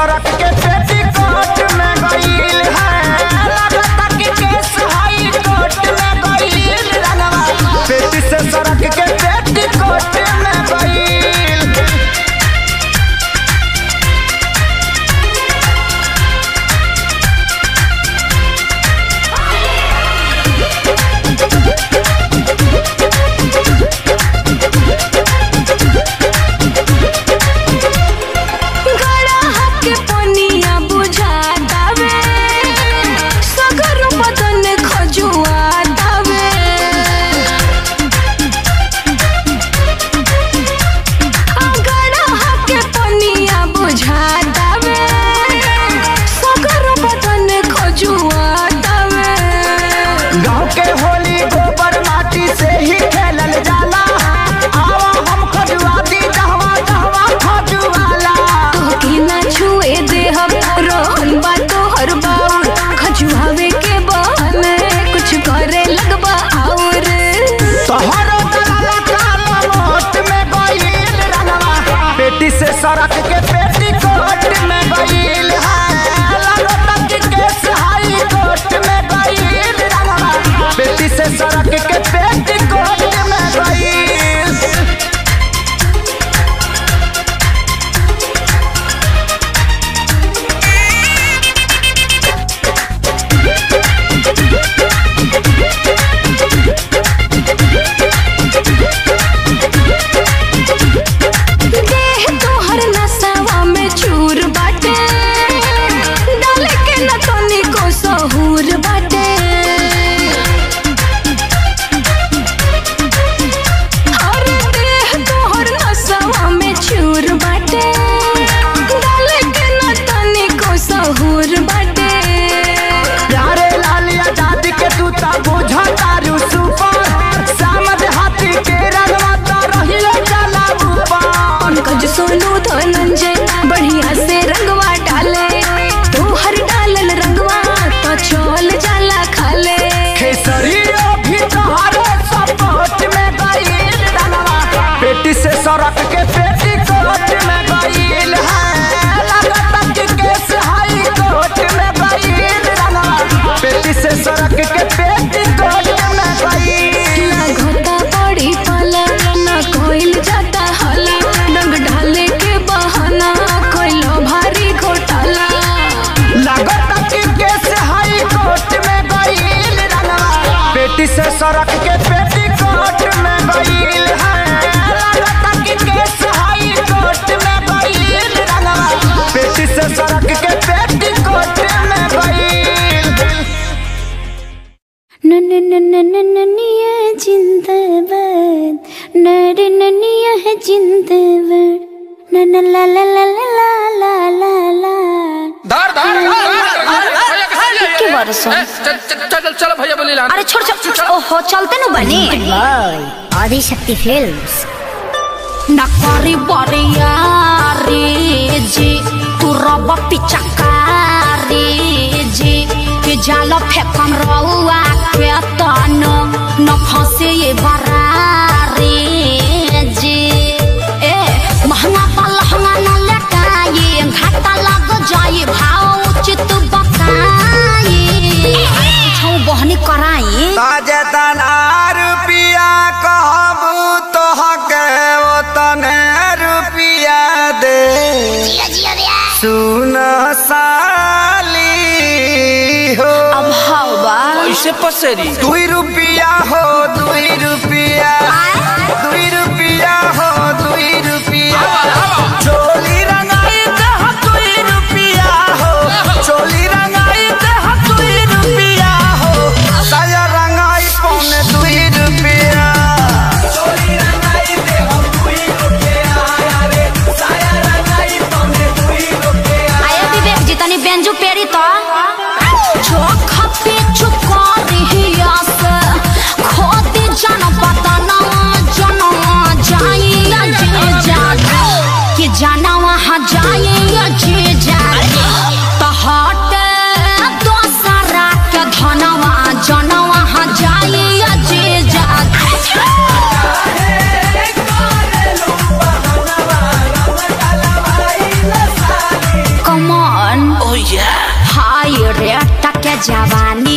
सड़क के पेटी कोट में गईल है लगता कि केस हाई कोर्ट में गईल रंगवा पेटी से सड़क के पेटी कोट में गईल गड़ा हके पनिया बुझा दावे सगर बदन खजुआ दावे गड़ा हके पनिया बुझा दावे सगर बदन खजुआ दावे गाँव के होली गोबर माटी से ही खेलल जाला आवा हम खजुआ दी जहवा जहवा खजुआला तोहके ना छुए दे हम रोहन बा तोहर बाउर खजुआवे के बहाने कुछ करे लगबा और तोहरो दलाला काला मोट में गईल रंगवा पेटी से सड़क के पेटी कोट में गईल है लगता कि केस हाई कोर्ट में गईल रंगवा पेटी से सड़क के पेटी कोट में गईल देह तोहर नसावा में चूर बाटे डाले के न तनी को सहूर बाटे अरे देह तोहर नसावा में चूर बाटे डाले के न तनी को सहूर बाटे प्यारे लाल आजाद के तू ता बुझा तारू सुपर सामद हाथी के रंगवा तो रहिए जाला ऊपर पंकज सोनू धनंजय बढ़िया से रंगवा डाले तोहर डालल रंगवा तो चल जाला खाले खेसरियो भी तोहरे सपोर्ट में गईल रंगवा पेटी से सड़क के पेटी कोट में गईल है लगता कि केस हाई कोर्ट में गईल रंगवा पेटी से सड़क के पेटी कोट में गईल ना घोटा बड़ी पाला ना कोइल जाता हाला रंग डाले के बहाना कोइलो भारी घोटाला लगता कि केस हाई कोर्ट में गईल रंगवा पेटी से सड़क के पेटी कोर्ट में गईल है लगता कि केस हाई कोर्ट में गईल रंगवा पेटी से सड़क के पेटी कोर्ट में गईल ननिया जिंदाबाद नर ननिया है जिंदाबाद नन ला ला ला ला ला ला ला ला धर धर भैया कहाँ जा के बरस हो? चल चल चल चल भैया बोली लान अरे छोड़ छोड़ ओहो चलते नु बनी आदि शक्ति फिल्म्स नकारी बरियारी जी तू रब पिचकारी जी के जाल फेकम रउआ के तन न फंसे ये बरारी जी ए महंगा पलहंगा न लटाए घाटा लग जाए भाव उचित बकाए छौ बहनी कराई ताजे तना रुपिया कहबू तो हके वो तने रुपिया दे सुन साली हो अब हवा कैसे पसेरी दुई रुपिया हो दुई रुपिया दुई रुपिया हो दुई रुपिया चोली रंगाई दह दुई रुपिया हो चोली रंगाई दह दुई रुपिया हो साया रंगाई पौने दुई रुपिया चोली रंगाई दह दुई रुपिया रे साया रंगाई पौने दुई रुपिया आया विवेक जी तनी बेंजू पेरी तो चोख पे चुका से खोदी जन पता न जन जाई जे जागे कि जाना वहाँ जाए जे जागे तो हट दोसरा के धनवा जन वहाँ जाए जे जागे कमर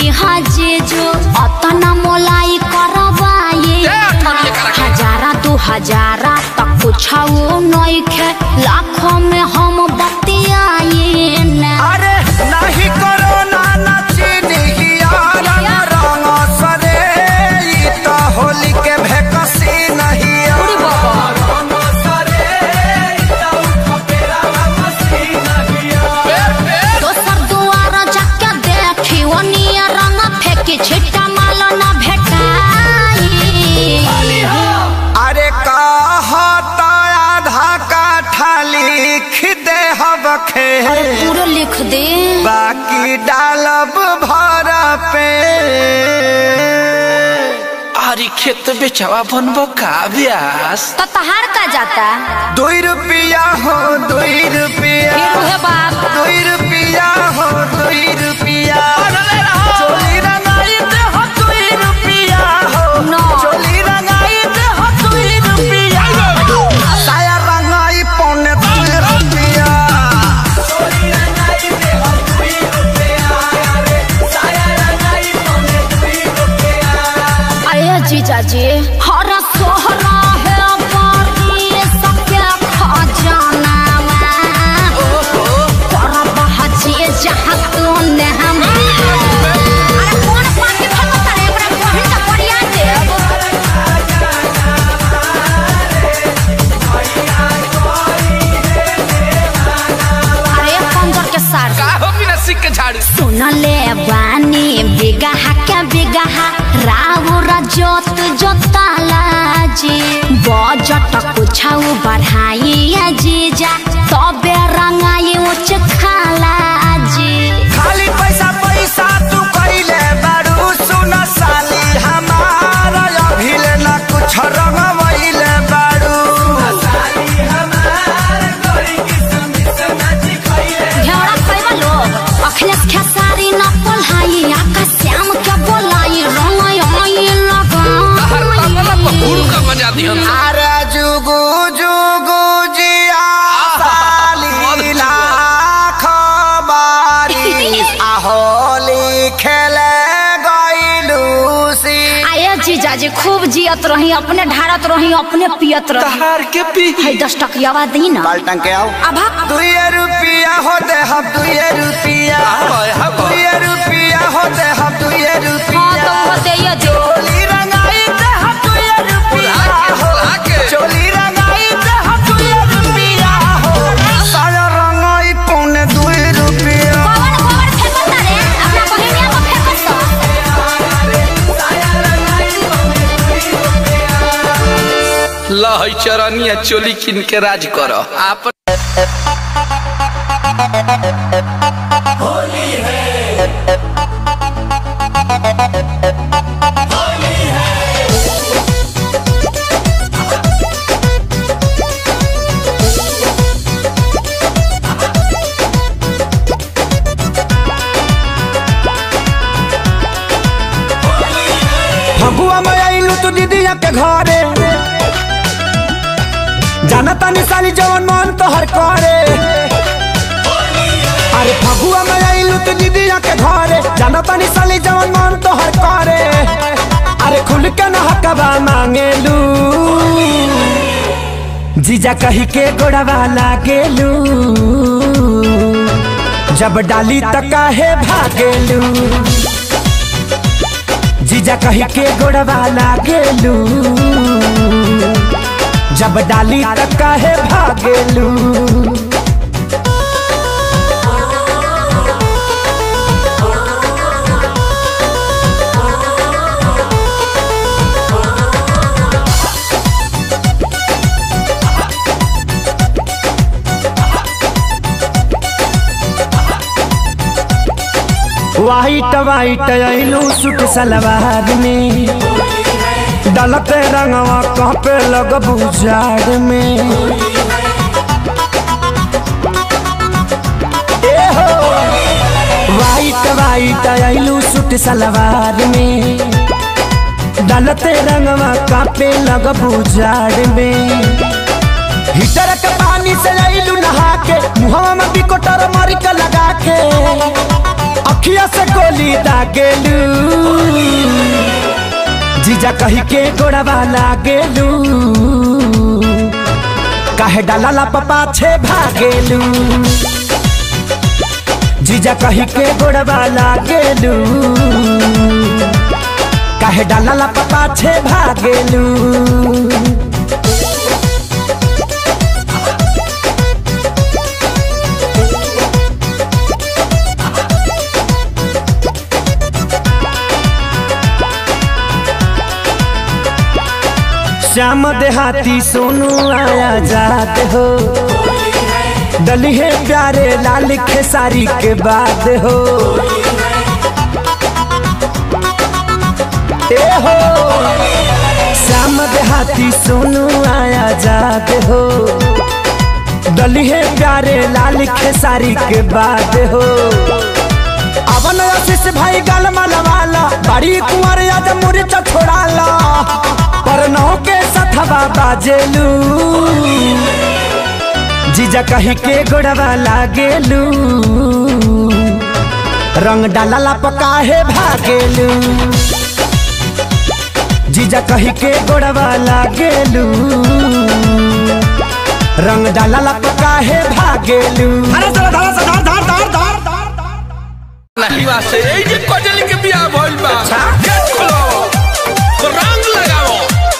हाजे जो अतना मोलाई करवाए ए, ठोरिए करा के। हजारा दू हजारा तक कुछ नहीं खे लाखों में हम बतियाए ना अरे नहीं करो ना नाची निहियारा रंग सरे ई तो होली के भेकसी नहीं रंग सरे ई तो खपेरा मसी नहीं दोसर दुआर जाके देखी ओनिया रंग फेंकी छिट्टा माल न भेटाई अरे कहता आधा काठा लिख दे हबखे पूरा लिख दे बाकी डालब भर पे अरे खेत बेचवा बनबो का ब्यास तो तहार का जाता दुई रुपया हो दुई रुपया फिर उहे बाप दुई रुपया हो दुई रुपया चोली रंगाई दे हो दुई रुपया हो No. चोली रंगाई दे हो दुई रुपया साया रंगाई पौने दुई रुपया चोली रंगाई दे हो दुई रुपया अरे साया रंगाई पौने दुई रुपया अरे जीजा जी हर सोहरा है बारी सबके खजाना करब हजी जहाँ तू ने हम अरे कौन पानी फेंकता रे एकरा बहिन का परिया देब अरे पंजर के सार का हो बिना सिक के झाड़ू सुनले बानी बिगहा के बिगहा राउर जोत जोताला जी बजट कुछौ बढ़ाई जीजा तबे रंगाई उच खाला जी खाली पैसा पैसा तू कइले बारू सुन साली हमारा अभिले न कुछ रंगवइले बारू साली हमार गोरी किस्म किस्म खइले घेरा पैबा लोग अखिलेश खेसारी न पढ़ाई आका श्याम के बोलाई रंगाई आई हर तबला पर लगा हुड़ का बजा दिहन अरे जुगु जुगु जिया साली लाख बारी आहोली खेले गइलू सी आये जीजाजी खूब जियत रही अपने ढारत रही अपने पियत रही तहार के पी है दस टकियावा दी ना बाल्टन के आओ अभा दुए रुपया होते हम दुए रुपया हाय, हाय। दुए रुपया होते हम दुए हाँ तो रुपया वो दे ये जो चोली रंगाई ते हम दुए रुपया लाके, हो लाके। चोली रंगाई ते हम दुए रुपया हो साया रंगाई पौने दुए रुपया गोबर गोबर फेंकत रे अपना बहिनिया को फेंकत तो लहई चरनिया चोली किन के राज कर आप फगुआ में आइलू तू दीदिया के घरे जाना तानी साली जवन मन तो हर करे अरे फगुआ में आइलू तू दीदिया के घरे जाना तानी साली जवन मन तो हर करे अरे खुल के न हकबा मांगेलू जीजा कही के गोड़वा लागेलू जब डाली त काहे भागेलू जीजा कही के गोड़वा लागेलू जब डाली तक काहे भागेलू वाइट वाइट आइलू सूट सलवार में डलते रंगवा कहपे लगबू जाड़ में ए हो वाइट वाइट आइलू सूट सलवार में डलते रंगवा कापे लगबू जाड़ में हीटर के पानी से आइलू नहा के मुहवा में बिकोटर मारी के लगा के अखिया से गोली दागेलू जीजा कही के गोड़वा लागेलू काहे डाला ला पपा छे भागेलू जीजा कही के गोड़वा लागेलू काहे डाला ला पपा छे भागेलू श्याम देहाती सोनू आया जात हो डली है प्यारे लाल खेसारी के बाद हो ए हो श्याम देहाती सोनू आया जात हो डली है प्यारे लाल खेसारी के बाद हो अवन आशीष भाई गाल मलवाला बड़ी कुंवर याद मुरीच छोड़ाला पर नौ के सथवा बाजेलू जीजा कही के गोड़वा लागेलू रंग डाला पकाहे भागेलू जीजा कही के गोड़वा लागेलू रंग डाला पकाहे भागेलू नहीं वासे এই যে কজলি के बियाह भइल बा गेट खोलो रंग लगाओ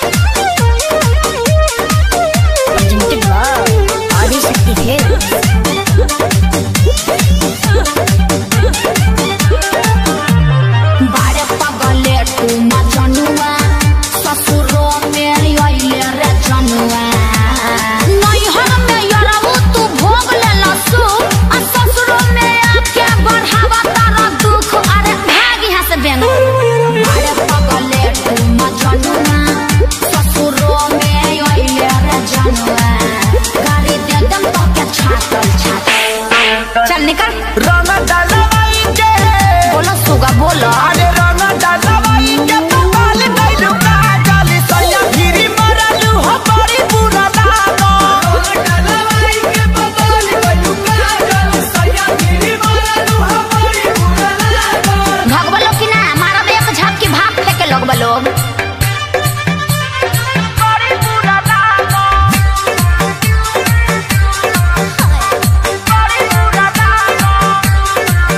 बारे पगले तू मजनुआ ससुरो में आइले रे जनुआ नैहर में यरबू तू भोग ले लसु आ ससुरो में आके बढ़ावा तारा दुख अरे भाग यहाँ से बेंग बारे पगले तू मजनुआ ससुरो में आइले रे जनुआ गाड़ी दे दम तो के छातल छातल चल निकल रंग डालवाई के बोलो सुगा बोलो अरे रंग डालवाई के पपाल गइलू का जाली सैया गिरी मरलू हो बड़ी बुरा लागो रंग डालवाई के पपाल गइलू का जाली सैया गिरी मरलू हो बड़ी बुरा लागो भगवा लोग की ना मारा एक झाप की भाप लेके लोग लोग बड़ी बुरा लागो बड़ी बुरा लागो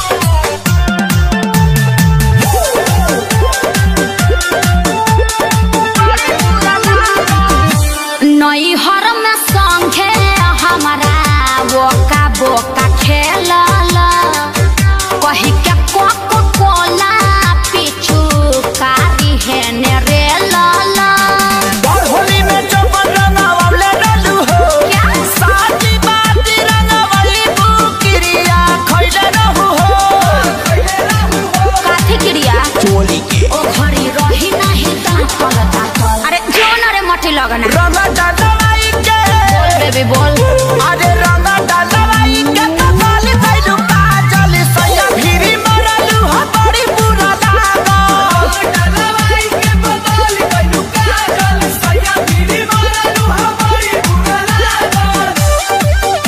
नैहर में संगे हमारा बोका बोका खेलल कही के कोको कोला पीछू कारी है ने रे लाला और होली में जो रंगावले डालू हो क्या? साची बाती रंगावली बुकिरिया खइले रहू हो काथी क्रिया चोली के ओ घड़ी रही नहीं दांतल दांतल अरे जोन रे मठी लगना रंग डालवाई के बोल बेबी बोल अरे रंग डालवाई के कपाल गइलू काजल सैया भिरी मरलू हो बड़ी बुरा लागो डालवाई के कपाल गइलू काजल सैया भिरी मरलू हो बड़ी बुरा लागो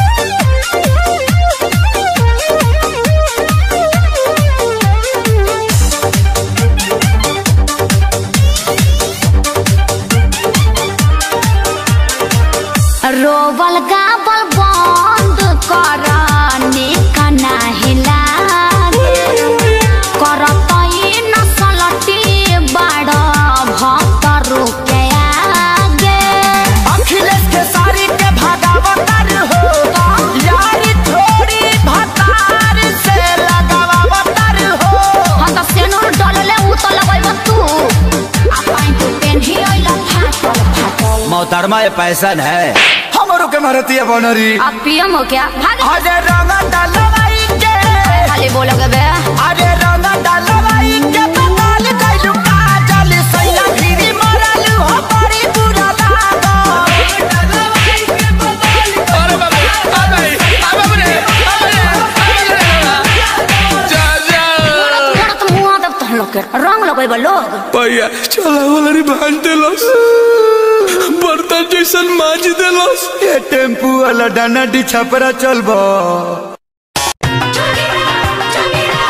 रोवल गावल बंद कर निका नाही लागे करत ई नसलटी बड़ भक्त रुके आगे अखिलेश के सारी के भागावतार हो यारी थोड़ी भतार से लगावतार हो हम तो सेनुर डलले उ तो लगैब तू आ पाइन तू पेन्ही अइला फाटल फाटल मोहतरमा ये पैसन है हमरो के मारती है बनरी अब पियम हो क्या भाग अरे रंग डालवाई के खाली बोलोगे बे अरे रंग डालवाई के बताल गइलू काजल सैया गिरी मरलू हो बड़ी बुरा लागो डालवाई के बताल अरे बाबा आ गई आ बाबू रे आ रे आ रे जा जा मोरत मुआ दब तहन लोग के रंग लगैब लोग भैया चला वाला रे भांज देलस बर्तन जैसन माज देलस ये टेम्पू वाला डाना डी छपरा चलबो चली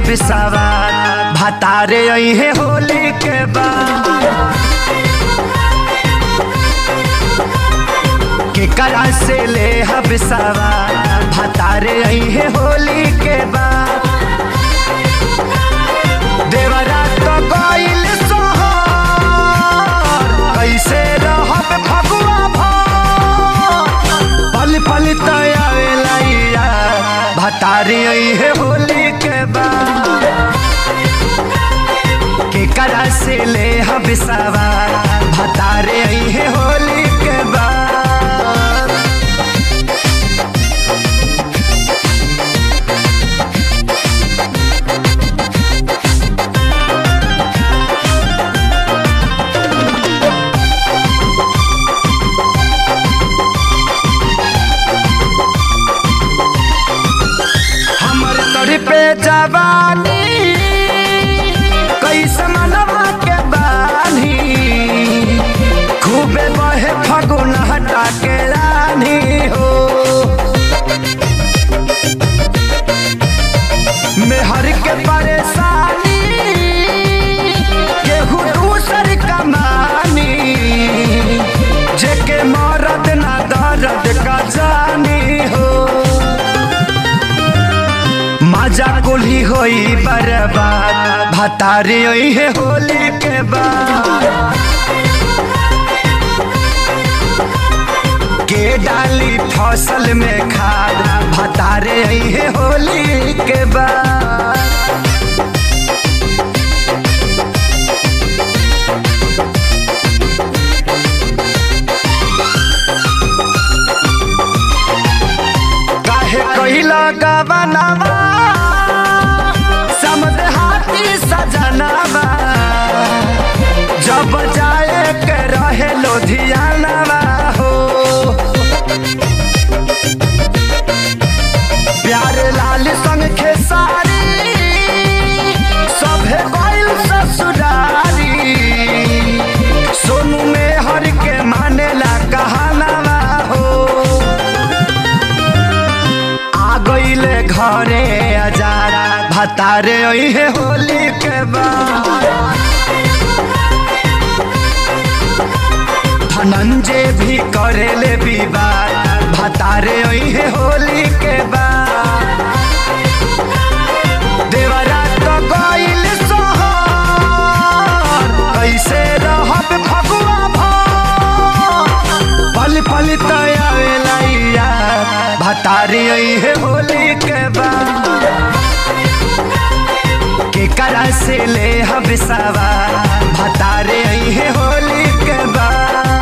हम सवार भतारे अहे होली के बाद के करा से ले हम सवार भतारे अहे होली के बाद देवरा तो गइल सोहर कैसे रहब फगुआ भर पल पल तयावेला भतारी है होली के बाद के करा से ले हम सवार भतारे है होली के बाद हमर तोरी पे जवानी कैसे मनवा के बानी खूबे बहे फगुन हटा के रानी हो मेहर के परेशानी केहू दूसर कमानी जेके मरद ना दर्द का जानी हो मजा कुली होई बर्बाद भतारी होई है होली के बाद के डाली फसल में खाद भतारे आई है होली के बाद काहे कहिला गवनावा समद हाथी सजनावा जब जाए के रहे लोधियानावा हो प्यार लाल संग खेसारी सभे गइल ससुरारी सोनू में हर के मानेला कहानावा हो आ गईले घरे अजारा भतारे है होली के बाद धनंजय भी करेले विवाद भतारे है होली के बाद देवरा तो गइल सोहर कैसे रहब फगुआ भर पल पल तयावेला भतारी है होली के बाद के करा से ले हम सवार भतारे है होली के बाद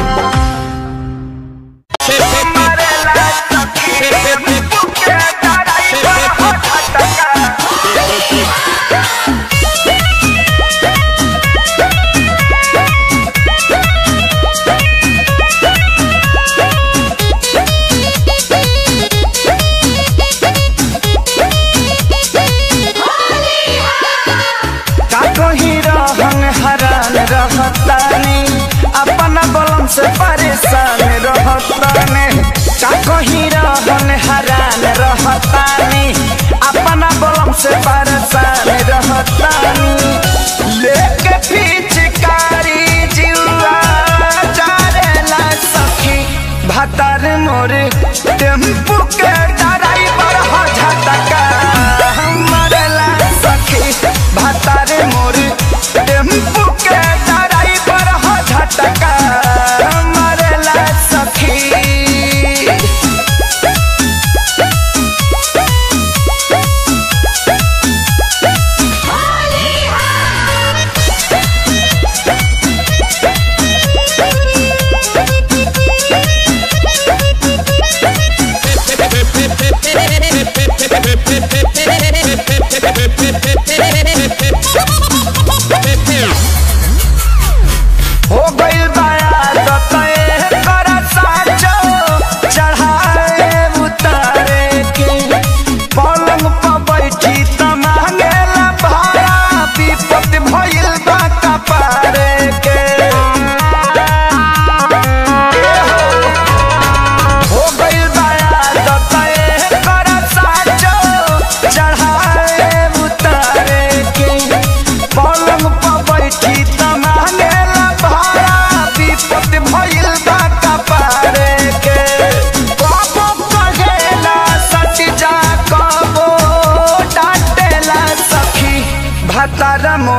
का कहीं रहन हरान रहतानी अपन बलम से परेशान रहतानी का कहीं रहन हरान रहतानी अपन बलम से परेशान रहतानी लेके पिचकारी जीवा जारेला सखी भतर मोर टेम्पू के ड्राइवर हो झटका मरला सखी भतर मोर टेम्पू के ड्राइवर हो झटका मरला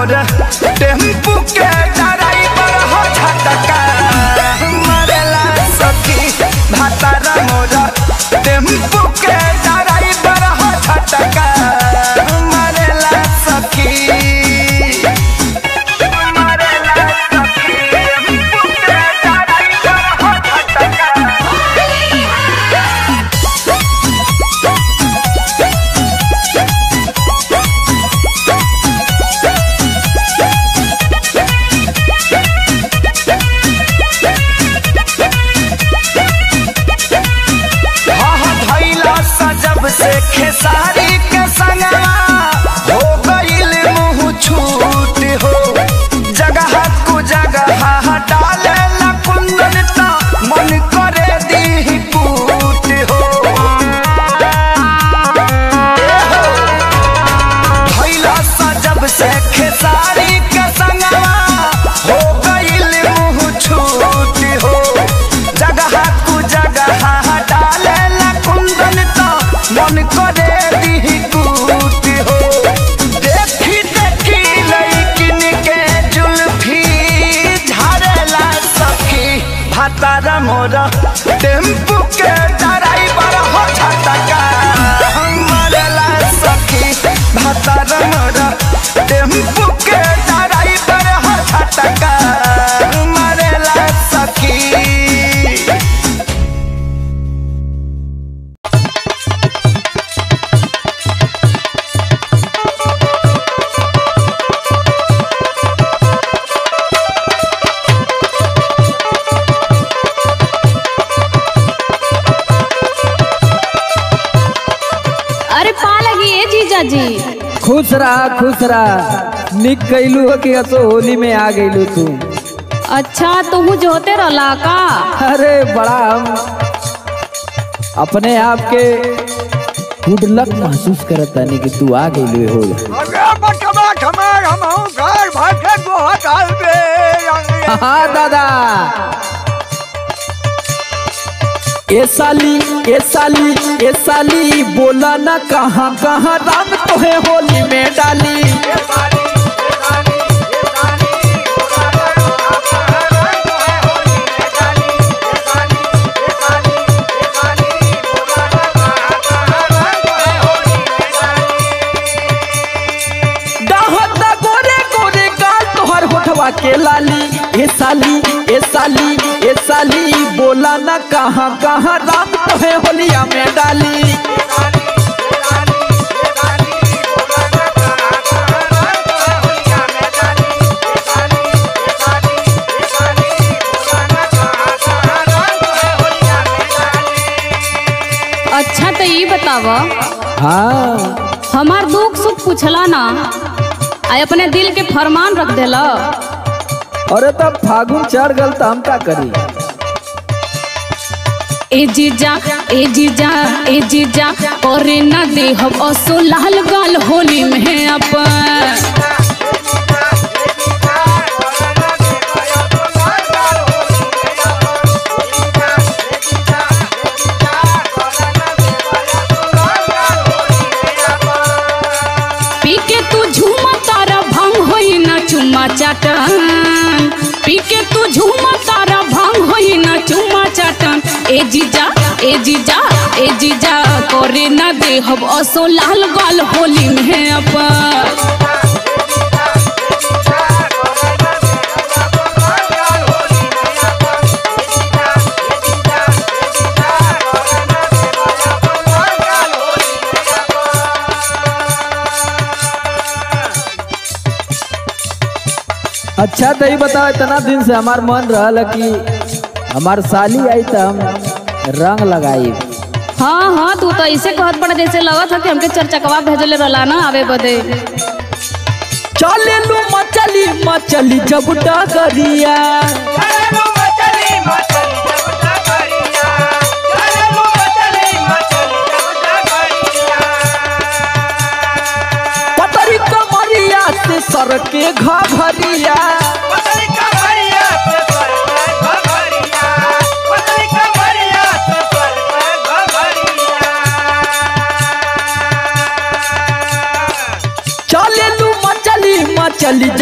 मोर टेम्पू के ड्राइवर हो झटका मरेला सखी भातारा मोर टेम्पू के ड्राइवर हो झटका मरेला सखी मरेला सखी टेम्पू के ड्राइवर हो झटका हह धैला सजब से खेसारी के संगवा हो गईल मुँह छूट हो जगह कु जगह डाले ला कुंदन ता मन करे दी कूट हो धैला सजब से खेसारी के संगवा हो गईल मुँह छूट हो जगह कु जगह डाले ला कुंदन ता मन करे दी कूट हो देखी देखी लैकिन के जुल्फी झाड़ेला सखी भातारा मोरा टेम्पू के ड्राइवर हो झटका मरेला सखी भातारा मोरा टेम्पू के ड्राइवर हो झटका मरेला सखी अरे पा लगी ए जीजा जी खुश रहा खुश रहा निक कैलू हो कि असो होली में आ गईलू तू अच्छा तुहू जो होते रहला का अरे बड़ा हम अपने आप के गुड लक महसूस करत तानी कि तू आ गईलू हो हाँ दादा ए साली ए साली ए साली बोला ना कहाँ कहाँ रंग तोहे होली में डाली डाहत गोरे गोरे गाल तोहर होठवा के लाली ए साली ए साली ए साली बोला ना कहाँ कहाँ रंग तोहे होलिया में डाली अच्छा तो ये बताव हाँ हमार दुख सुख पूछला ना आ अपने दिल के फरमान रख देला अरे तब फागुन चढ़ गल तो हम का करी ए जीजा ए जीजा ए जीजा करे ना दे हम असो लाल गाल होली में अपन पी के तू झूमा तारा भंग होई ना चुम्मा चाटन पी के तू झूमा तारा भंग होई ना चुम्मा चाटन ए जीजा ए जीजा ए जीजा करे ना दे हम असो लाल गाल होली में अपन अच्छा तो ये बताओ इतना दिन से हमार मन रहल कि हमार साली आई तो हम रंग लगाई हाँ हाँ तू तो ऐसे कहत पड़ा जैसे लगत है कि हमके चरचकवा भेजले रहला ना आवे बदे चले लू मचली मचली जब डगरिया पतरी कमरिया से सर के घरिया चले लू मचली मचली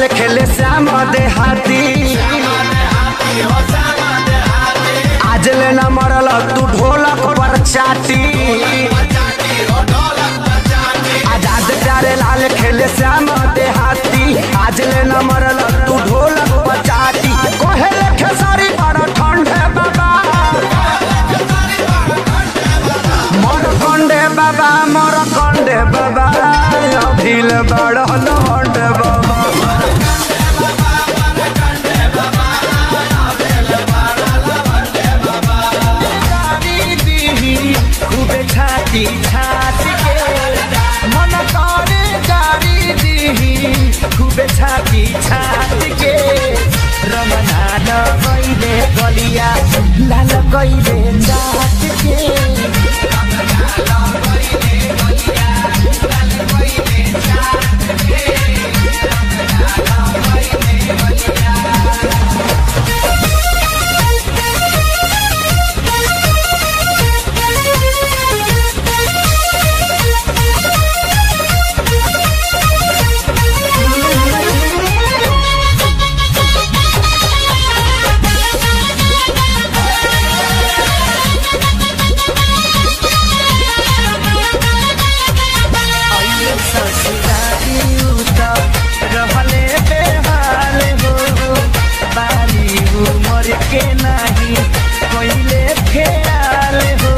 लाल खेले श्याम देहाती आज लेना मरल तू ढोलक पर चाटी आजाद प्यारे लाल खेले श्याम देहाती आज लेना मरल तू ढोलक पर चाटी कोहे लेखे सारी बड़ा ठंडे बाबा मोर कंडे बाबा मोर कंडे बाबा अभिल बड़ लौंडे बाबा गाड़ी दीही, खूबे छाती छाती के मन करे गाड़ी दीही, खूबे छाती छाती के रमना न गईले गलिया लाल गईले जात के आइए ससुरारी उतर, रहले बेहाल हो बारी उमर के नाही कोइले ख्याल हो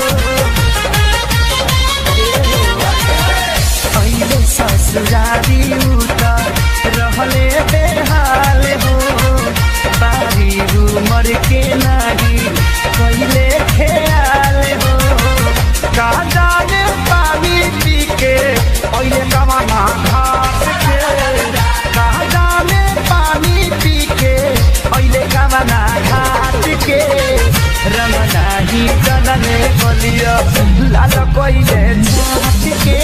आइए ससुरारी उतर, रहले बेहाल हो बारी उमर के नाही कोइले ख्याल हो का जाने पानी पी के ओइले कमाना घाट के का जाने पानी पी के ओइले कमाना घाट के रमना ही जनने बोलियो लाल कोइले छाट के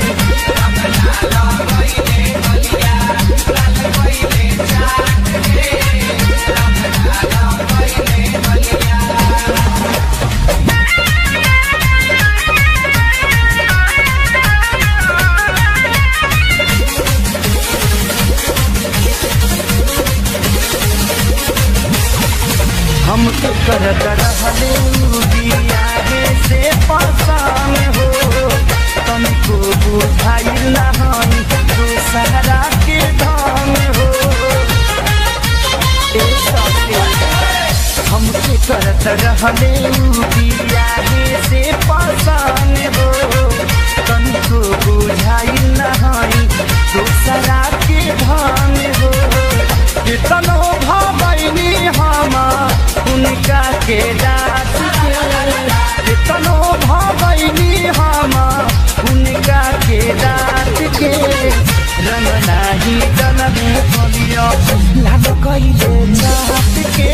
हम तो करत रहले बियाहे से पसान हो तुमको बुझाइल ना हई दूसरा के धाम हो ए सखे हम तो करत रहले बियाहे से पसान हो तुमको बुझाइल ना हई दूसरा के धाम हो कितनो भगैनी हम उनका के दास के कितनो भगैनी हम उनका के दास के रंग नाही जनम कलियो लाल कइले जात के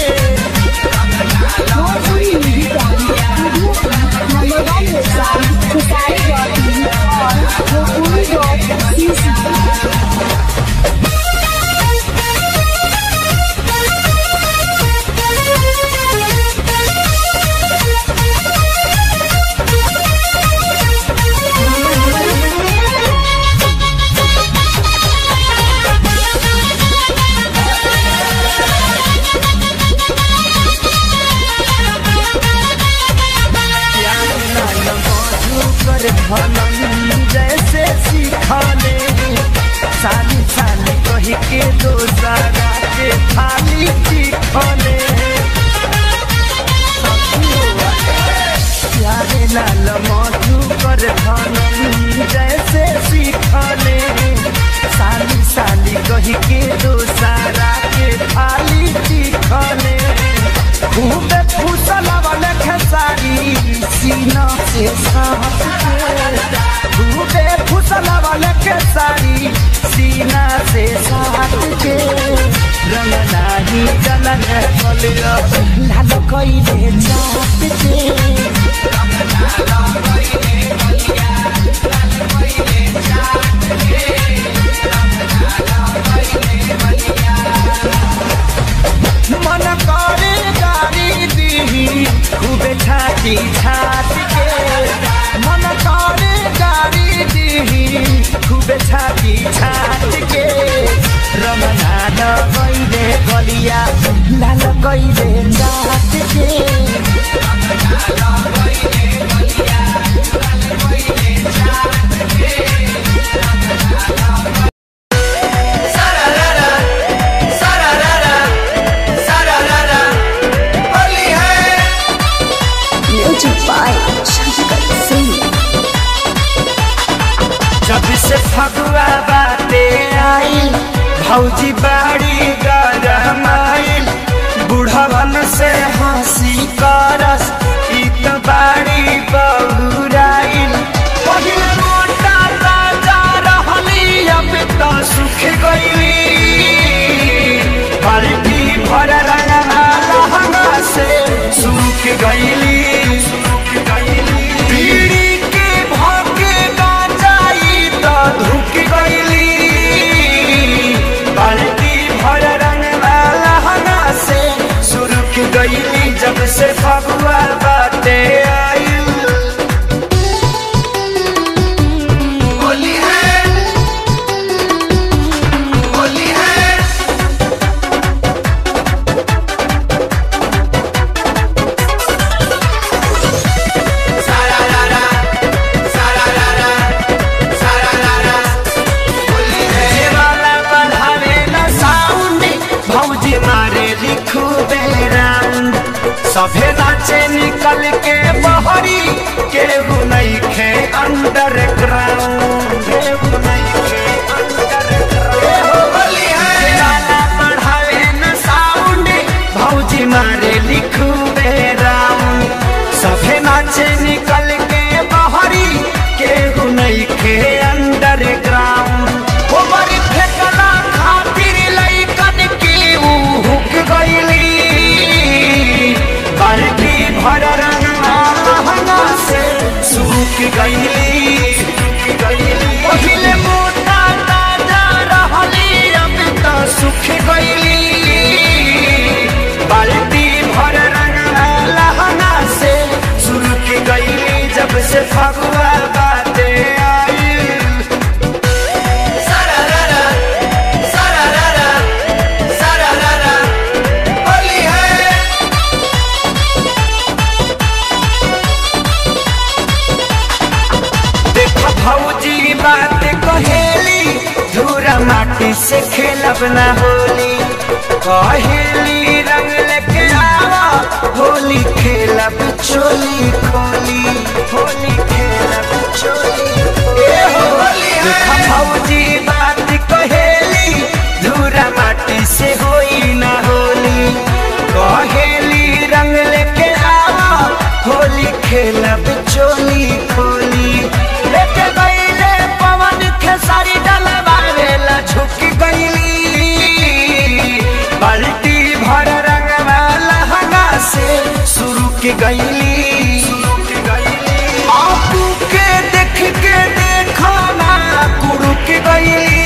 कर धनन जैसे सिखाले साली साली कही के दोसरा के थाली चिखले प्यारे लाल मधु कर धनन जैसे सिखाले साली साली कही के दोसरा के थाली चिखले खूबे फूसल वाले खेसारी सीना से साहस के खूबे फूसल वाले खेसारी सीना से साहस के रंग नाही जलन कलियो लाल कइले जात के मन करे गाड़ी दीही खूबे छाती छाती के मन करे गाड़ी दीही खूबे छाती छाती के रमना लगैले गलिया लाल गइले गात के जब से फगुआ बाते आइल भौजी बाड़ी गरम आइल बुढ़वन से हंसी करस ई त बाड़ी बहुराइल पहिले मोटा राजा रहली अब त सुख गइली बाल्टी भर रंगना लहंगा से सुख गइली सुख गइली बीड़ी के भोगे गांजाई त धुक गइली बाल्टी भर रंगना लहंगा से सुरुक गइली जब से फगुआ बाटे आइल होली है होली है जेवाला बढ़ावे न साउंड भौजी मारे लिखू राउंड सभे नाचे निकल के बहरी केहू नहीं खे अंडर ग्राउंड केहू नहीं खे अंडर ग्राउंड जेवाला बढ़ावे न साउंड भौजी मारे लिखू राउंड सभे नाचे निकल के बहरी केहू नहीं खे अंडर ग्राउंड बड़ी फेकला खातिर लइकन की ऊ हुक गइली बाल्टी भर रंगना लहंगा से सूख गइली सूख गइली पहिले मोटा ताजा रहली अब त सुख गइली बाल्टी भर रंगना लहंगा से सुरुक गइली जब से फगुआ बाते आइल सारारारा, सारारारा, सारारारा, होली है देखो भौजी बात कहेली धूरा माटी से खेलब ना होली कहेली रंग लेके आवा होली खेलब चोली खोली होली खेलब चोली ए हो होली देखो भौजी बात कहेली धूरा माटी से होई ना होली कहेली रंग लेके आवा होली खेलब चोली खोली लेके गईले पवन खेसारी डलवावेला झुक गईली बाल्टी भर रंगवा लहंगा से शुरू के गईली आपू के देख के देखो ना कुरु के गईली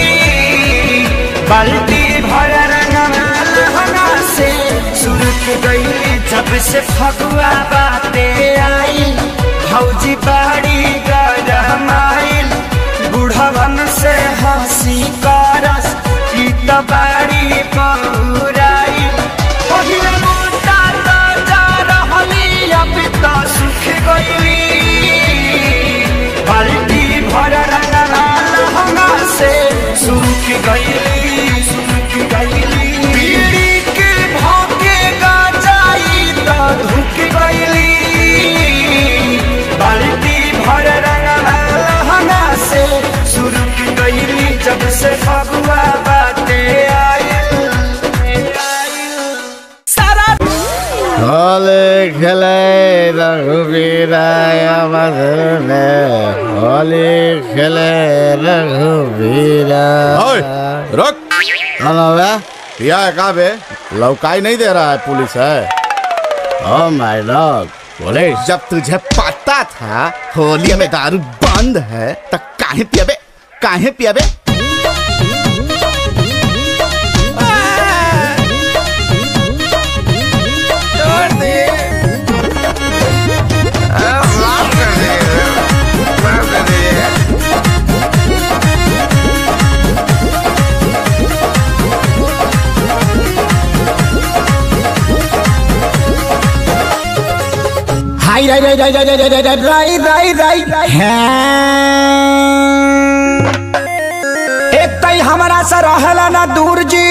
बाल्टी भर रंगवा लहंगा से शुरू के गईली जब से फगुआ बाते आई भौजी बाड़ी गरम आइल बुढ़वन से हंसी करस ई त बाड़ी बहुराइल पहिले मोटा ताजा रहली अब त सुख गइली बाल्टी भर रंगना लहंगा से सुख गइली सुख गइली बीड़ी के भोगे गांजाई त धुक गइली बाल्टी भर रंगना लहंगा से शुरू की गइली जब से फगुआ बाते आइल आइल सारा होली खेले रघुवीराय मधुने होली खेले रघुवीरा ओए, रुक हेलो बे पिया है कहाँ पे लौकाई नहीं दे रहा है पुलिस है ओ माय डॉग पुलिस जब तुझे पता था होली में दारू बंद है तो काहे पियाबे काहे पियाबे हाय राय राय राय राय राय राय राय राय राय राय एक तई हमारा से रहला ना दूर जी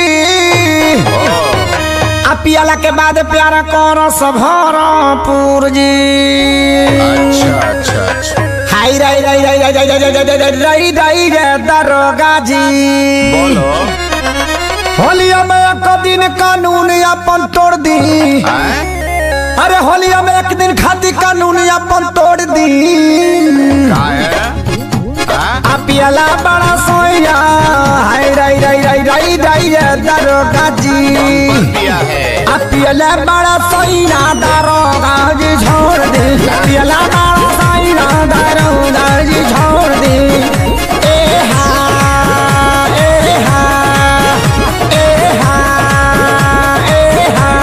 आ पियला के बाद प्यारा कर सभरपुर जी अच्छा अच्छा अच्छा हाय राय राय राय राय राय राय राय राय राय राय रे दरोगा जी बोलो होलिया में एक दिन कानून अपन तोड़ दी हैं? अरे होलिया में एक दिन खाती कानून अपन तोड़ दी का है हैं? आ पियला बड़ा सोया हाय राय राय राय राय राय रे दरोगा जी दिया है आ पियला बड़ा सोया दरोगा जी छोड़ दे पियला बड़ा सोया दरोगा जी छोड़ दे ए हा ए हा ए हा ए हा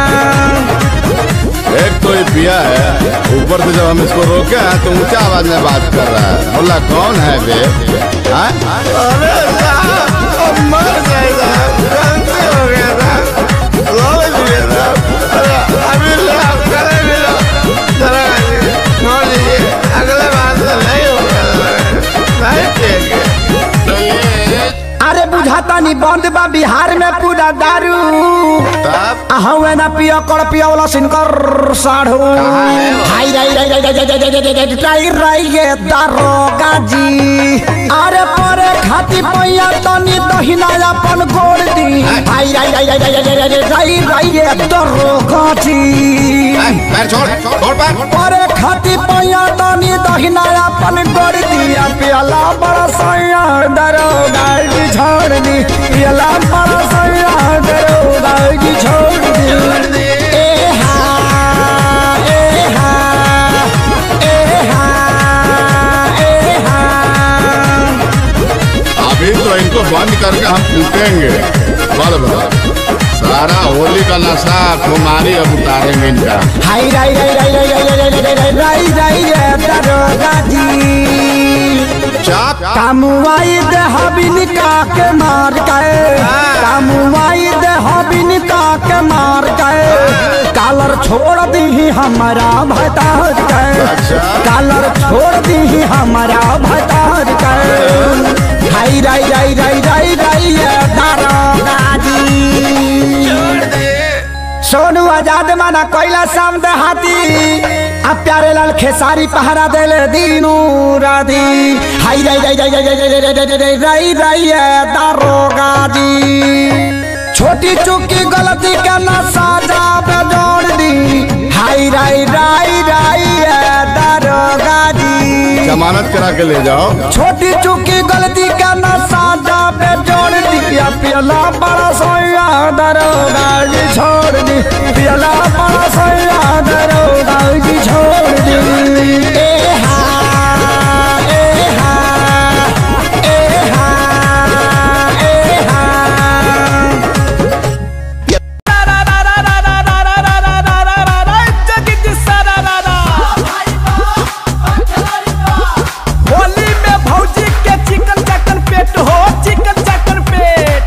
एक तो ये पिया है ऊपर से जब हम इसको रोके हैं तो ऊंचा आवाज में बात कर रहा है बोला कौन है बे हैं? अरे साहब, अब मर गए साहब, गलती हो गया साहब, समझ लिए साहब। अरे, अभी साहब, करे भी लो, जरा छोड़ दीजिए, अगले बार से नहीं होगा नहीं पिएंगे। तो ये अरे बुझाता नहीं बंद बा बिहार में पूरा दारू तब हवे ना पियो कर पियो वाला सिनकर साढ़ू हाय राय राय राय राय राय राय राय राय राय राय ये दारोगा जी अरे परे खाती पैया तनी दहिना अपन गोड़ दी हाय राय राय राय राय राय राय राय राय राय ये दारोगा जी हैं, पैर छोड़ छोड़ पैर परे खाती पैया तनी दहिना अपन गोड़ दी आ पियला बड़ा सैया दारोगा जी छोड़ दी पियला बड़ा सैया दारोगा जी छोड़ दी ए हा ए हा ए हा ए हा अभी तो इनको बंद करके हम कूटेंगे बल बल सारा होली का नशा खुमारी अब उतारेंगे इनका हाय राय राय राय राय राय राय राय राय राय राय राय दारोगा जी चाप कामुआई दे हबिन का के मार गए कामुआई दे हबिन का के मार गए कालर छोड़ दी हमारा भतार गए अच्छा। कालर छोड़ दी हमारा भतार गए हाय राय राय राय राय राय दारोगा जी सोनू आजाद माना कोयला शाम हाथी अब प्यारे लाल खेसारी पहरा देले दीनू राधी हाय राय राय राय राय राय राय राय राय राय राय राय दारोगा जी छोटी चुकी गलती का ना साजा पे जोड़ दी हाय राय राय राय दारोगा जी जमानत करा के ले जाओ छोटी चुकी गलती का ना साजा पे जोड़ दिया पियला बड़ा सोया दरोगा जी छोड़ दी पियला बड़ा सोया दरोगा जी छोड़ दी ए हा ए हा ए हा ए हा होली में भौजी के चिकन चकन पेट हो चिकन चकन पेट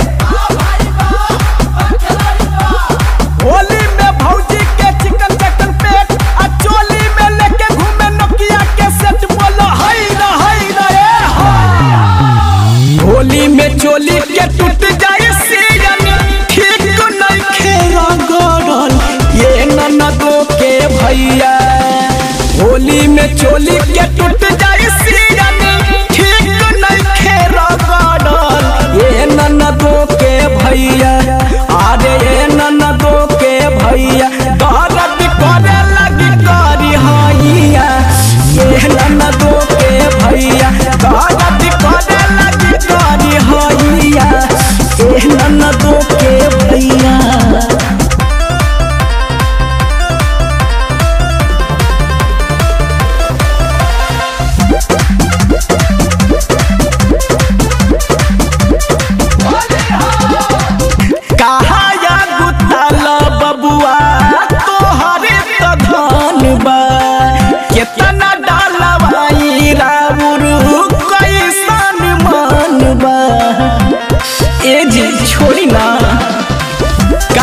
होली में भौजी के चिकन चकन पेट आ चोली में लेके घूमे नोकिया के सेट बोलो हई ना हई ना ए हई होली में चोली के टूट जाए सीजन ठीक नहीं खेरा गड़ल ये ननदो के भैया होली में चोली के टूट जाए सीजन ठीक नहीं खेरा गड़ल ये ननदो के भैया अरे ये ननदो के भैया दर्द करे लगी करी हैया ये ननदो के भैया दर्द करे लगी करी हैया ये ननदो के भैया कहा या गुताल बबुआ तोहरे तो धन बा केतना डालवाई राउर कैसन मन बा ए जी छोड़ी ना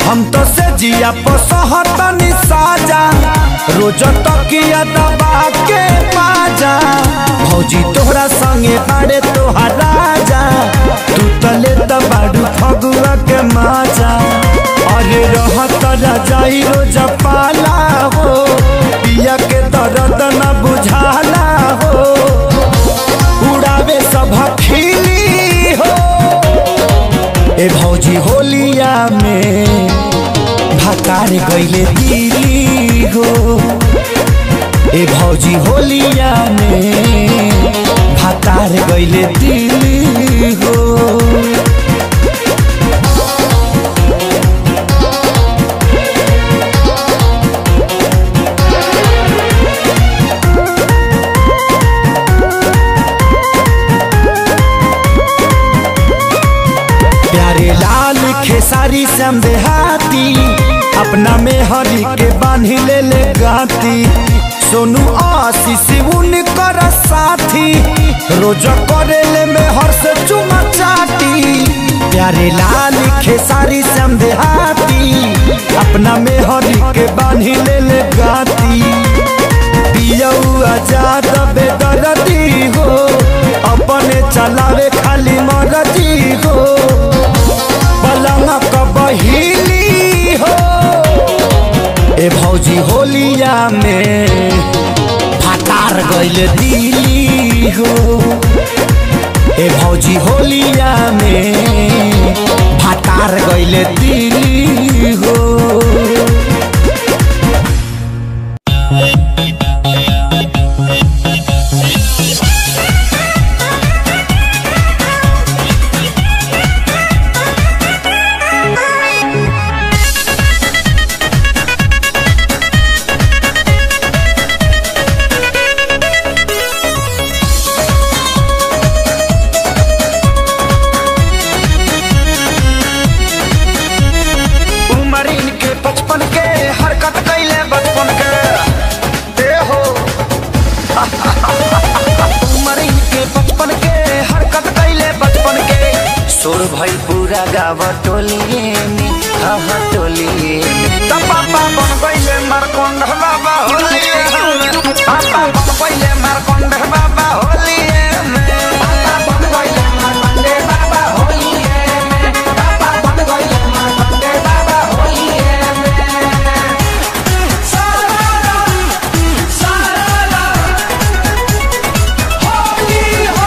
हम तो से जिया पसहतनी साजा रोज तकिया दबा के पाजा भौजी तोहरा संगे बाड़े तोहार राजा तू तले त बाड़ू फगुआ के माजा अरे रहत रजाई रोज पाला हो पिया के दर्द न बुझाला हो उड़ावे सब खिली हो ए भौजी होलिया में भकार गईले दिली हो ए भौजी होलिया में भकार गईले दिली हो प्यारे लाल खेसारी श्याम देहाती अपना में हरी के बांधी ले ले गाती सोनू आशीष उनकर साथी रोज करे ले में हर से चुमा चाटी प्यारे लाल खेसारी श्याम देहाती अपना में हरी के बांधी ले ले गाती पियऊ आजाद बेदरदी हो अपने चलावे खाली मरदी हो पलंग बहिली हो ए भौजी होलिया में फाटार गइल दिली हो ए भौजी होलिया में फाटार गइल दिली हो उमर इनके बचपन के हरकत कैले बचपन के दे हो उमर इनके बचपन के हरकत कैले बचपन के सुर भई पूरा गाँव टोलिए में हाँ हाँ टोलिए में तब पापा बन गईले मारकोंड बाबा होलिए में पापा बन गईले मारकोंड बाबा होलिए में पापा बन गईले मारकोंड बाबा होलिए में पापा बन गईले मारकोंड बाबा होलिए में सारा सारा होली हो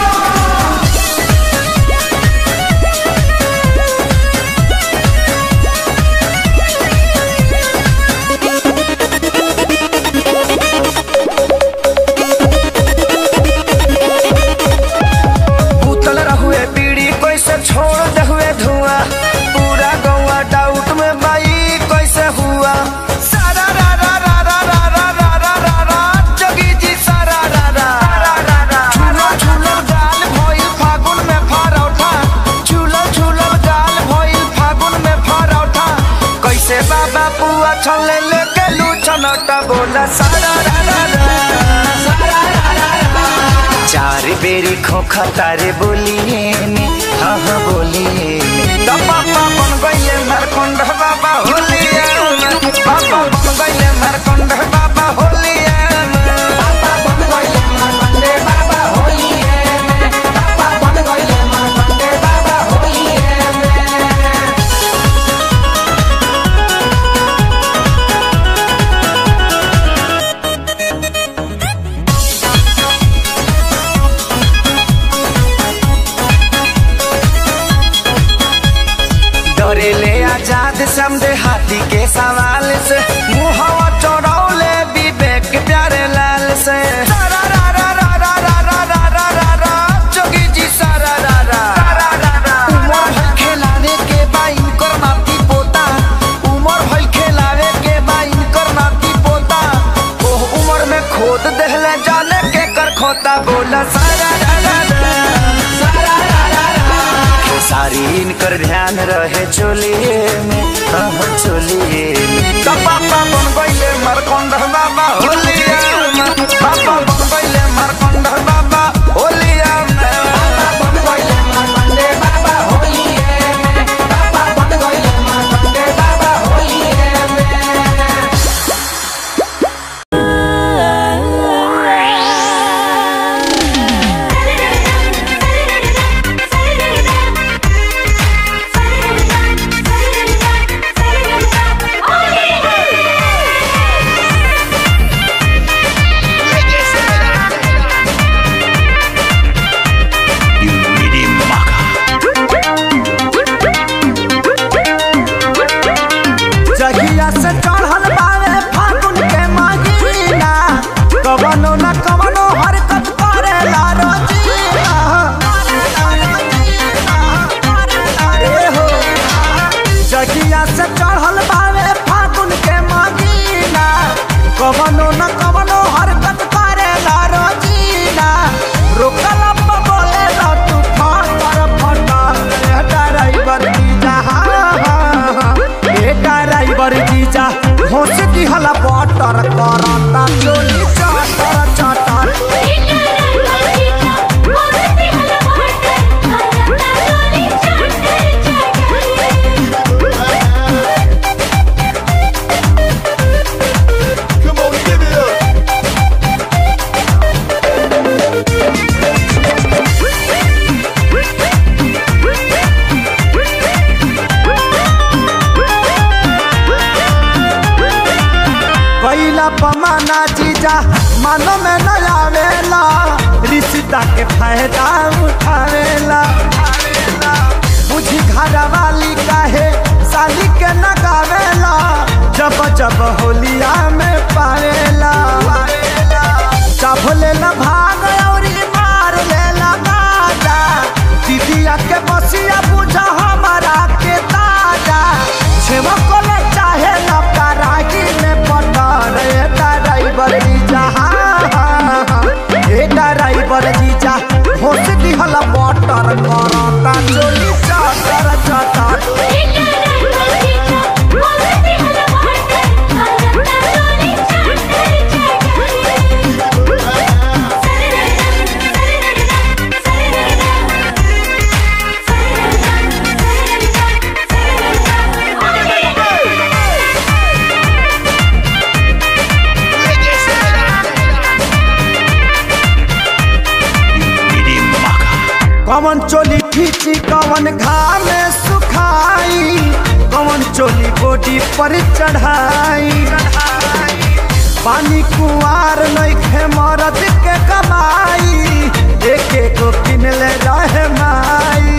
उतल रहुए बीड़ी कैसे छोड़ दे हुए धुआं पूरा गौवा डाउट में बाई कैसे हुआ सारा रा रा रा रा रा रा रा रा रा रा जोगी जी सारा रा रा झूलो झूलो गाल भइल फागुन में फरौठा झूलो झूलो गाल भइल फागुन में फरौठा कैसे बाबा पुआ छले लेके लू छनटा बोला सारा रा रा रा सारा रा रा रा चार बेरी खोखा तारे बोलिए ने हाँ हाँ बोलिए ने तो पापा बन गईले मरकुंड बाबा होलिए में। पापा बन गईले मरकुंड बाबा होलिए में। पापा बन गईले मरकुंड बाबा होलिए में। पापा बन गईले मरकुंड बाबा होलिए में। डरे ले आजाद समझे हाथी के सवाल से मुहवा चौड़ौले विवेक प्यारे लाल से सारा रा रा रा रा रा रा रा रा रा रा जोगी जी सारा रा रा उमर भइल खेलावे के बा इनकर नाती पोता उमर भइल खेलावे के बा इनकर नाती पोता ओह उमर में खोद देहले जाने के कर खोता बोला सारा रा रा रा सारा रा रा रा सारी इनकर ध्यान रहे चोलिए में हाँ हाँ, चोलिए में तो पापा बन गईले मरकोंड बाबा होलिया में पापा बन गईले मरकोंड बाबा होलिया में पापा बन गईले मरकोंड बाबा होलिया में पापा बन गईले मरकोंड बाबा दिहला बटर करता चोली चटर चटर Come on, give it up. पहिला पमाना जीजा मानो में न आवेला रिश्ता के फायदा उठावेला बुझी घर वाली काहे साली के न गावेला जब जब होलिया में पावेला जब लेला भाग और मार लेला गाजा दीदिया के बसिया बुझा हमारा के ताजा छेवा कोले चाहे न कराही में पटर ए ड्राइवर जीजा ए ड्राइवर जीजा होश दिहला बटर करता चोली चटर चटर कवन चोली खींची कवन घाम में सुखाई कवन चोली बॉडी पर चढ़ाई पानी कुआर नइखे मरद के कमाई एक एक किन ले रहे माई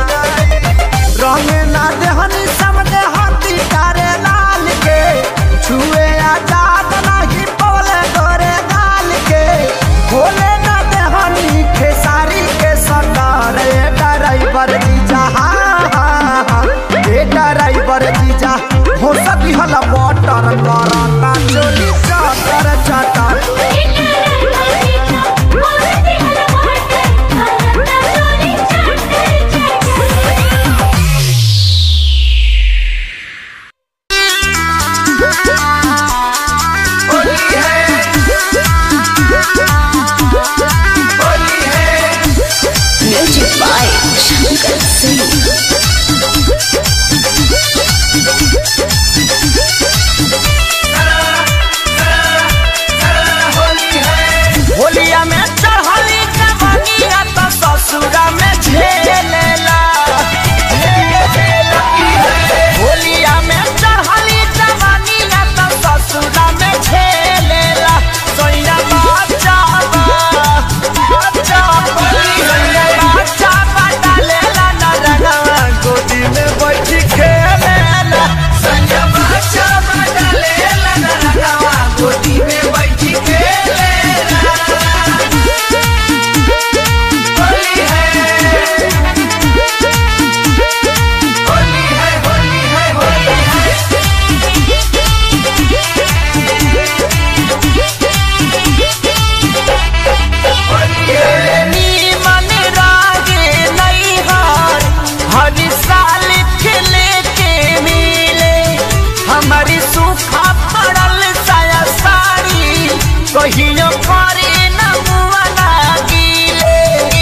रंगे ना देहनी समझे हाथी तारे लाल के छुए आजाद नाही पवले गोरे गाल के खोले ना देहनी खेसारी के सटार ए ड्राइवर जीजा हाँ, हाँ, हाँ, ए ड्राइवर जीजा हो सकी हला मोटर करता चोली चटर चटर होलिया में चढ़ली जवनिया तो ससुरा में झेलेला होलिया में चढ़ली जवनिया तो ससुरा में झेलेला सोया बाचा बाचा बाचा डालेला ना रंगवा गोदी में बैठ खेलेला सोया बाचा डालेला ना रंगवा गोदी में बैठ खेलेला होली है होली है होली है होली है नीमन रागे नैहार हर साल खिले के मिले हमारी सूखा पड़ल साया साड़ी कहियो करे न मुआ गीले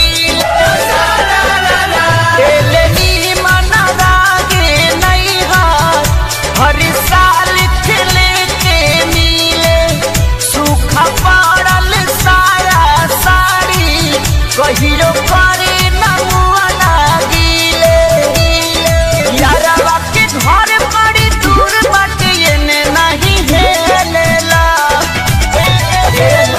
एले नीमन रागे नैहार हर साल खिले के मिले सूखा पड़ल साया साड़ी कहियो करे न मुआ गीले यारवा के घर बड़ी दूर बाटे एने नहीं हेलेला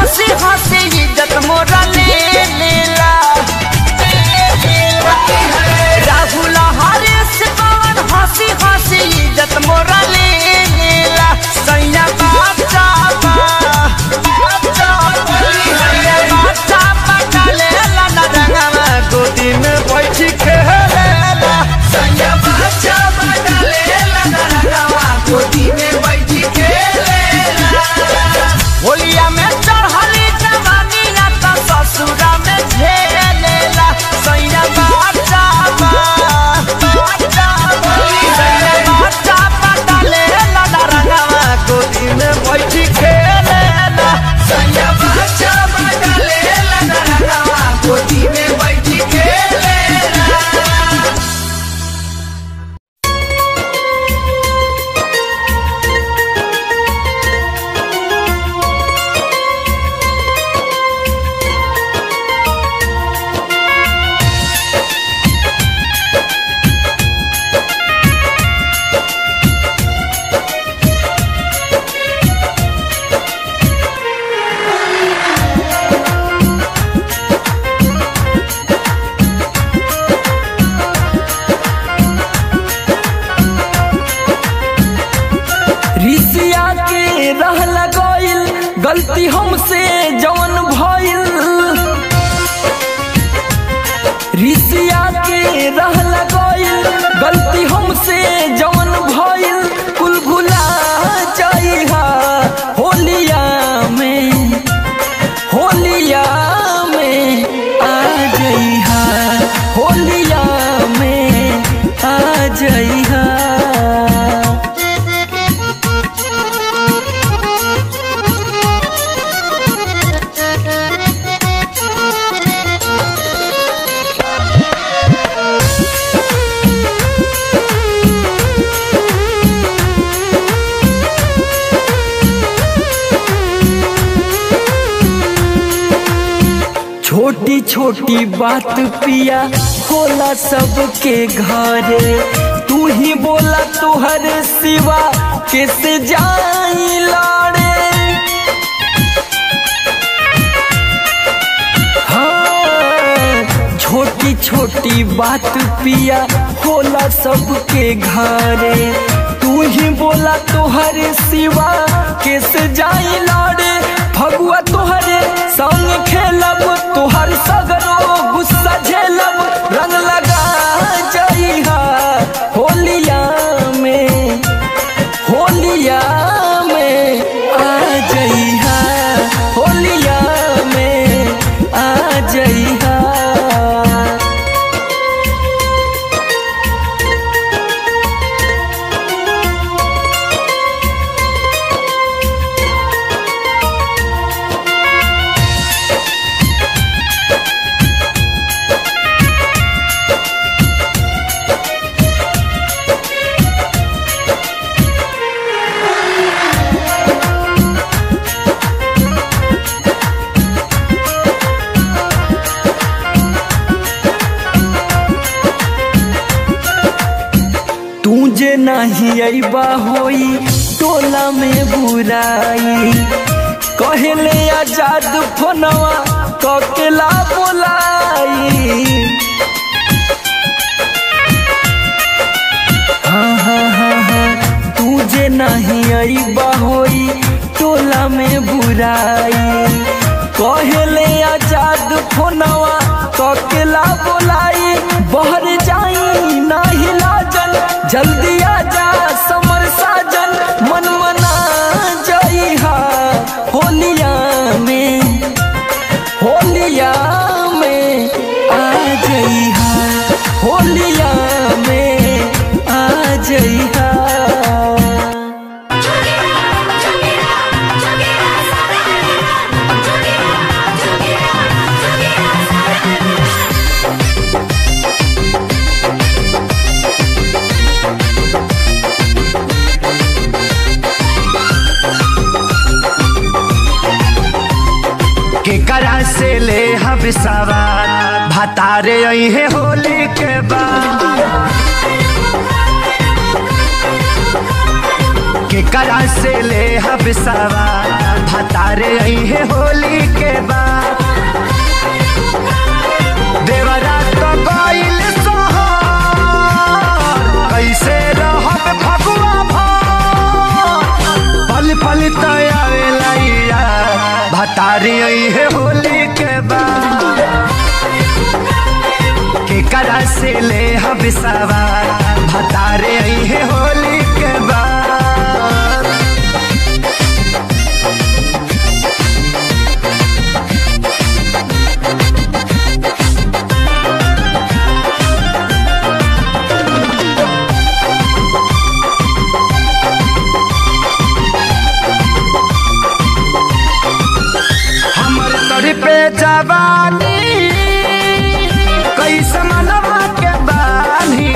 हंसी हंसी इज्जत मोरा ले लेला राहुल हरीश पवन हंसी हंसी इज्जत मोरा ले लेला सैया बाचा बा बाचा सैया बाचा पटाले ला ना रंगवा गोदी में बैठ के हेलेला सैया बाचा पटाले ला ना रंगवा गोदी में बैठ के हेलेला होलिया में चढ़ली जवानी या तो ससुरा में झेलेला सैया बाचा बा बाचा बा सैया बाचा पटाले ला ना रंगवा गोदी में बैठ खेलेला सैया बाचा पटाले ला ना रंगवा गोदी में बैठ खेलेला रिसिया के रह लगइल गलती हमसे जवन भइल रिसिया के रह लगइल गलती हमसे जवन भइल कुल भुला जाइहा होलिया में होलिया में आ जइहा होलिया में आ जइहा छोटी छोटी बात पिया होला सबके घरे तू ही बोला तुहर सिवा कैसे जाई लाड़े हाँ, छोटी छोटी बात पिया होला सबके घरे तू ही बोला तुहर सिवा कैसे जाई लाड़े फगुआ तुहरे संग खेलब तुहर सगरो गुस्सा झेलब रंग लगा जाइहा होलिया में होलिया में आ जइहा होलिया में आ जइहा तू जे नहीं अबा होई टोला में बुराई कहले आजाद फोनवा ककेला बोलाई हाँ हाँ हाँ हाँ तू जे नहीं अबा होई टोला में बुराई कहले आजाद फोनवा ककेला बोलाई बहर जाई नाही लाजन जल्दी आजा समर साजन मन मना जाइहा होलिया में होलिया में आ जइहा होलिया में आ जइहा केकरा से ले हम सवार भतारे आई है होली के बाद केकरा से ले हम सवार भतारे आई है होली के बाद देवरा तो गइल सोहर कैसे रहब फगुआ भर पल पल तयावेला भतारी आई है होली के बाद के करा से ले हम सवार भतारे आई है होली के बाद हमर तोरी पे जवानी कैसे मनवा के बानी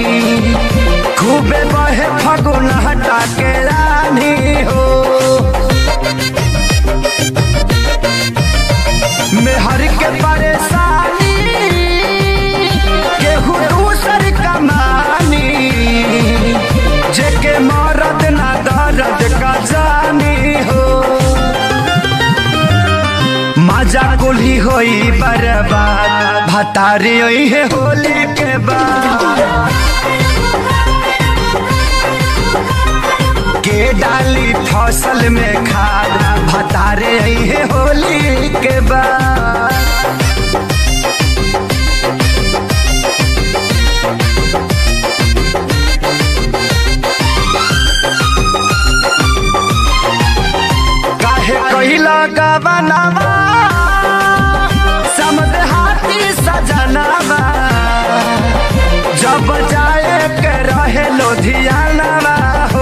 खूबे बहे फगुन हटा के रानी हो मेहर के परेशानी केहू दूसर कमानी जेके मरद ना दर्द का जानी हो मजा कुली होई बर्बाद भतारी होई है होली के बाद के डाली फसल में खाद भतारे आई है होली के बाद काहे कहिला गवनावा समद हाथी सजनावा जब जाए के रहे लोधियानावा हो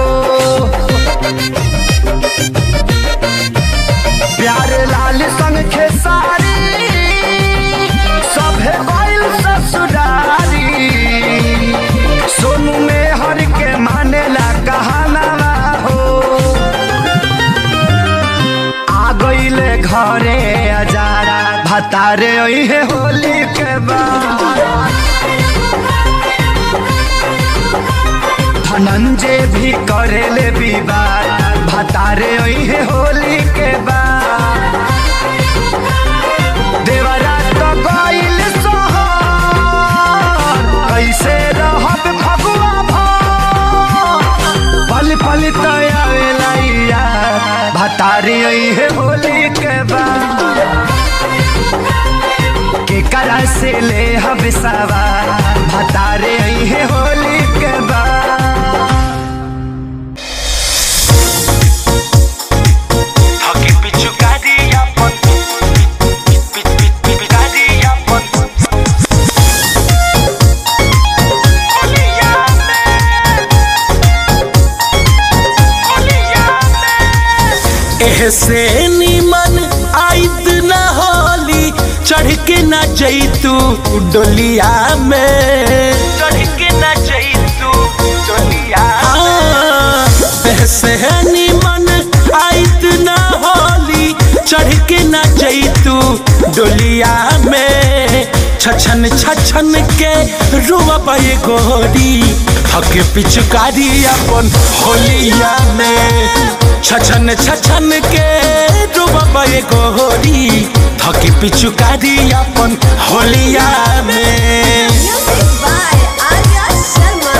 प्यार लाल संग खेसारी सभे बैल ससुरारी सोनू में हर के मानेला कहानावा हो आ गईले घरे अजारा भतारे ओई है होली के बाद धनंजय भी करेले विवाद भतारे ओई है होली के बाद देवरा तो गईल सोहर कैसे रहब फगुआ भर पल पल तयावेला भतारी आई है होली के बाद के करा से ले हम सवार भतारे आई है होली के बाद Haki pichu kadi yapon Pit pit pit pit kadi yapon Oliyame Oliyame एहसे निमन आइत न होली चढ़ के न जैतू डोलिया में चढ़ के ना जइतू चलिया एहसे निमन आइत न होली चढ़ के न जैतू डोलिया में छछन छछन के रुआ ये गोरी हके पिचकारी अपन होलिया में छछन छछन के रुआ ये गोरी थके पिचुकारी अपन होलिया में Music by Arya Sharma.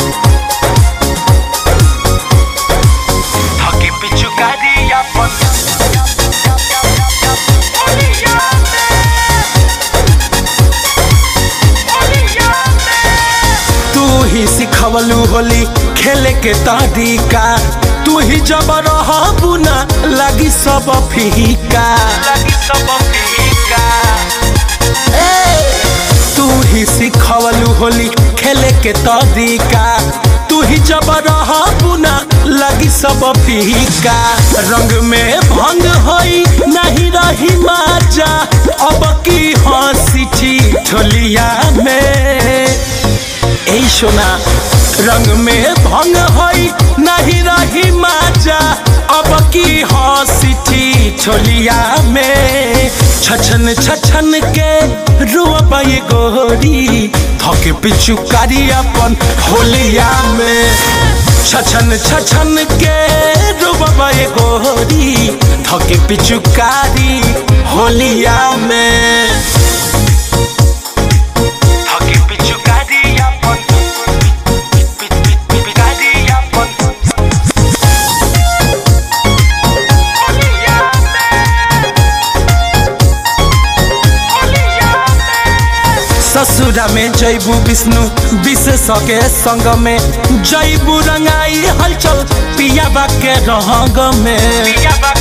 Haki pichu kadi yapon Oliyame Oliyame तू ही सिखवलू होली खेले के तरीका तू ही जब रहबू ना लगी सब फीका लगी सब फीका तू ही सिखवलू होली खेले के तरीका तू ही जब रहबू ना लगी सब फीका रंग में भंग होई नहीं रही माजा अब की हंसी ठोलिया में ए सोना रंग में भंग होई नहीं रही माजा अब की हंसी छोलिया में छछन छछन के रुआ ये गोरी धके पिचुकारी अपन होलिया में छछन छछन के रूबा ये गोरी धके पिचुकारी होलिया में धके पिचुकारी अपन पिचुकारी अपन ससुरा में जैबू विष्णु विशेष के संग में जैबू रंगाई हलचल पिया के रहंग में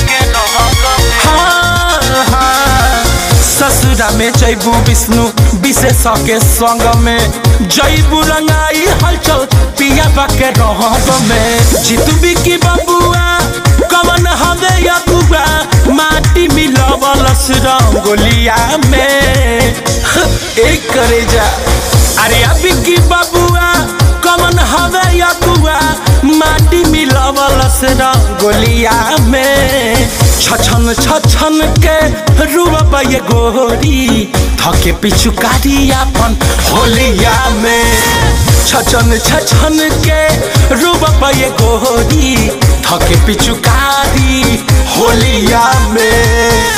हाँ, हाँ। ससुरा में जैबू विष्णु विशेष के संग में जैबू रंगाई हलचल पिया के रहंग में जीतू बिकी बबुआ कवन हवे यकुआ माटी मिलवलस रंगोलिया में एक करे जा अरे अभी की बबुआ कवन हवे यकुआ माटी मिलवलस रंगोलिया में छछन छछन के रूप ये गोरी धके पिचुकारी अपन होलिया में छछन छछन के रूप ये गोरी धके पिचुकारी होलिया में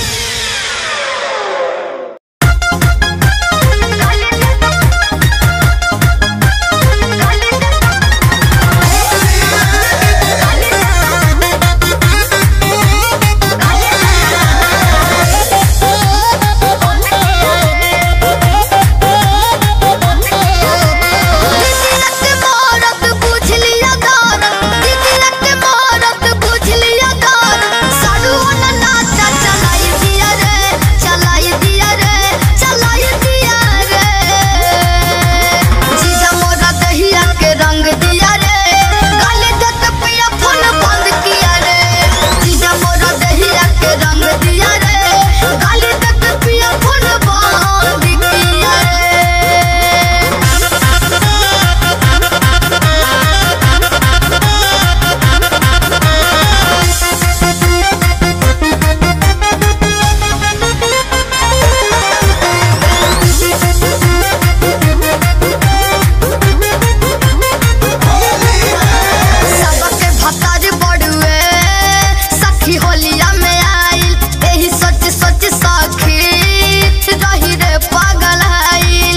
सबके भतार बड़ुए सखी होलिया में आइल एही सोच सोच सखी रही रे पागल आइल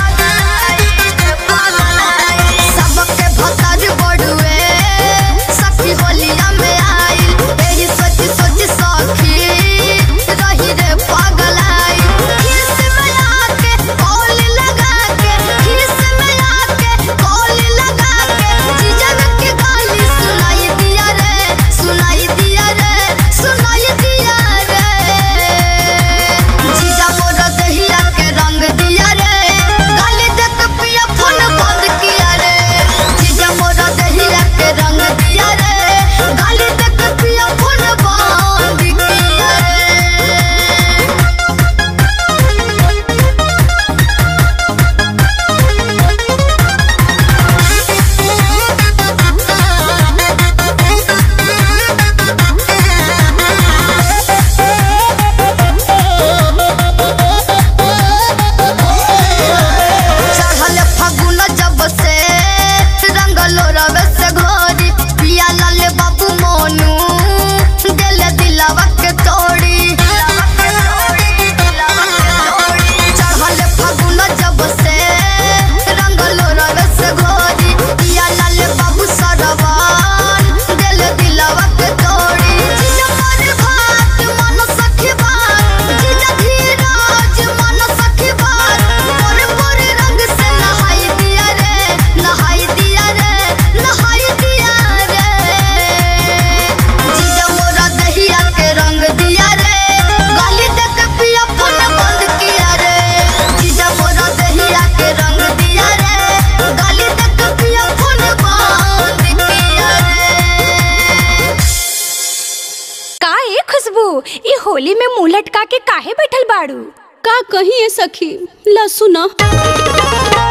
सबके भतार बड़ुए सखी होलिया में आइल एही सोच सोच सखी रही रे पागल आइल किस में आके कॉल लगा के किस में आके कॉल लगा के जीजन के गाली सुनाई दिया रे सुनाई दिया रे सुनाई दिया रे जीजा मोरा दहिया के रंग दिया रे गाली देख पिया फोन बंद किया रे जीजा मोरा दहिया के रंग दिया रे गाली देख पिया फोन बंद किया रे चढ़ल फागुन जब से रंगलो रवे से घोरी पिया लाले बाबू मोनू दिल दिलावा के तोड़ी चढ़ल फागुन जब से रंगलो रवे से घोरी पिया लाले बाबू सरवान दिल दिलावा के तोड़ी जिजा पर भात मन सखी बात जिजा धीरज मन सखी बात मोरे मोरे रंग से नहाई दिया रे नहाई दिया रे नहाई दिया रे जीजा मोरा दहिया के रंग दिया रे गाली देख पिया फोन बंद किया रे जीजा मोरा दहिया के रंग दिया रे गाली देख पिया फोन बंद किया रे का ए खुशबू ई होली में मुंह लटका के काहे बैठल बाड़ू का कही है सखी ला सुना